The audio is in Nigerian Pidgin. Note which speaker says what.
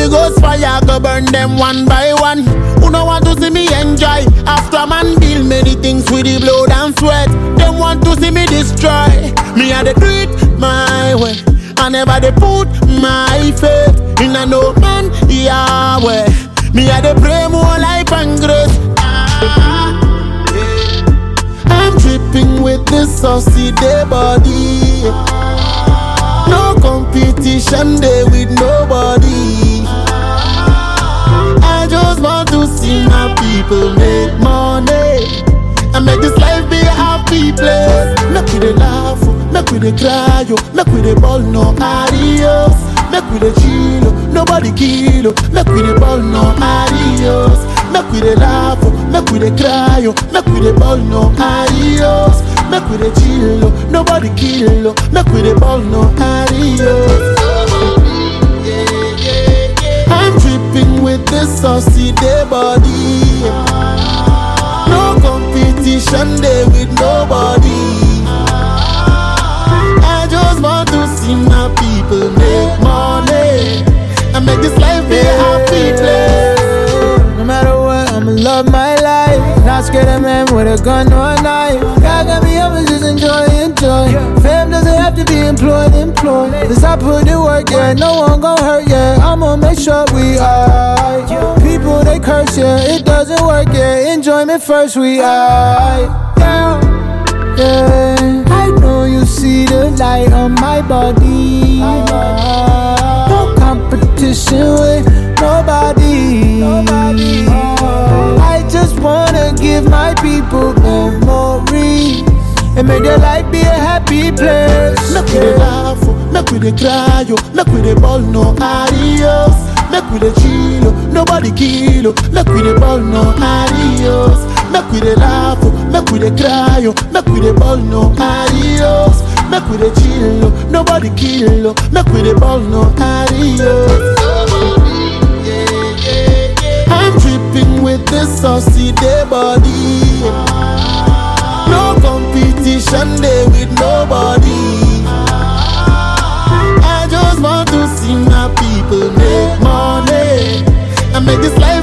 Speaker 1: Holy Ghost fire go burn them one by one. Who no want to see me enjoy? After man build many things with the blood and sweat. Them want to see me destroy. Me I dey do it my way. I never dey put my faith in a no man Yahweh. Me I dey pray more life and grace. Ah, yeah. I'm dripping with this saucy day body. No competition day with nobody. I just want to see my people make money and make this life be a happy place. Make we dey laugh, oh, make we dey cry, oh, make we dey ball no adios. Make we dey chill, oh, nobody kill, oh, make we dey ball no adios. Make we dey laugh, oh, make we dey cry, oh, make we dey ball no adios. Make we dey chill, oh, nobody kill, oh, make we dey ball no adios. I'm dripping with this saucy day body. No competition day with nobody. I just want to see my people make money and make this life be a happy place.
Speaker 2: No matter what, I'ma love my life. Not scared of man with a gun or a knife. God got me up and just enjoy, enjoy. Fam doesn't have to be employed, employed. Cause I put in work, yeah. No one gon' hurt, yeah. I'ma make sure we alright. People they curse, yeah. It doesn't work, yeah. Enjoyment first, we alright. Yeah. Yeah, I know you see the light on my body. No competition with nobody. I just wanna give my people memories and make their life be a happy place.
Speaker 1: Make we dey laugh, oh, make we dey cry, oh, make we dey ball no adios. Make we dey chill, oh, nobody kill, oh, make we dey ball no adios. Make we dey laugh, oh, make we dey cry, oh, make we dey ball no adios. Make we dey chill, oh, nobody kill, oh, make we dey ball no adios. I'm dripping with this saucy day body. No competition day with nobody. I just want to see my people make money and make this life